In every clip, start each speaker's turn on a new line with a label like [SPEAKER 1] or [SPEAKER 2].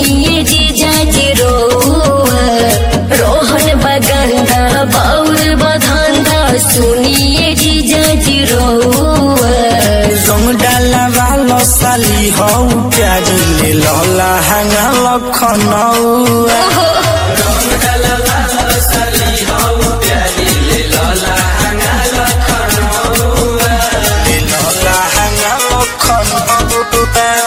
[SPEAKER 1] सुनिए जीजा जी रोआ रोहन बगंदा बाउर बधंदा सुनिए जीजा जी रोआ
[SPEAKER 2] रंग डाला वालो साली हौ प्याज ले लहला हंगा लखनऊ ले लहला हंगा लखनऊ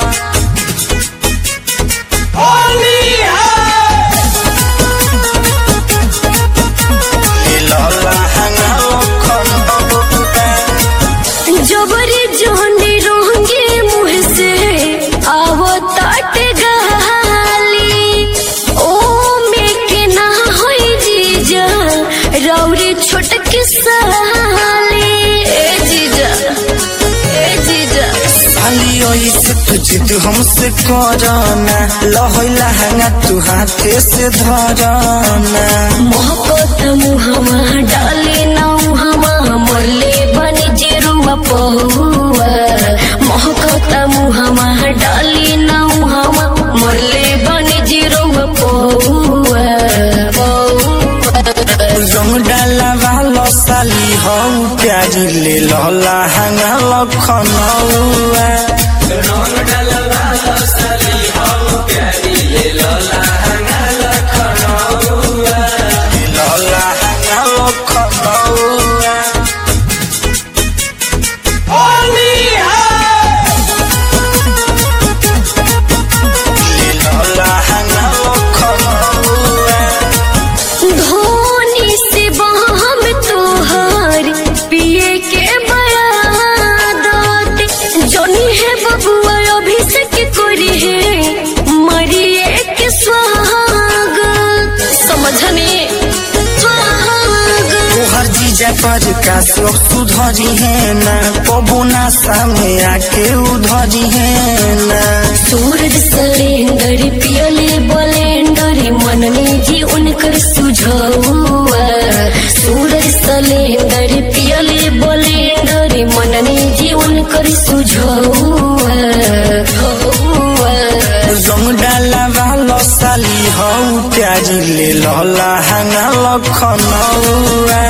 [SPEAKER 2] ले लहला हंगा लखनऊ
[SPEAKER 1] जबरी जोनी रोंगे मुँह से आवो ताट गाली ओ में के ना होई जीजा रौरी छोटकी साली ए जीजा ए जीजा
[SPEAKER 2] साली ओइसे तू जिद हमसे करना लहला हंगा तू हाथे से धरना
[SPEAKER 1] मोहब्बत मुहमा डाले ना मुहमा मोले बनी जेरुआ पहुआ मोहब्बत मुहमा डाले ना मुहमा मोले बनी जेरुआ पहुआ
[SPEAKER 2] रंग डाला वालो साली हौ प्याज ले लहला हंगा लखनऊ लहला हंगा लखनऊ ले लहला हंगा लखनऊ
[SPEAKER 1] धोनी से बहम तोहार पिए के बयादत जोनी है बबुआ अभिषेक करी है मरिए के स्वागत समझने स्वागत
[SPEAKER 2] तोहर जीजा पर का लोग सुधरी है ना कबो ना सामने आके उधरी है ना
[SPEAKER 1] सूरज सलेंदर पियले बलेंदर मनने जी उनकर सुझौआ सूरज सलेंदर पियले बलेंदर मनने जी उनकर सुझौआ हौआ।
[SPEAKER 2] रंग डाला वालो साली हौ प्याज ले लहला हंगा लखनऊ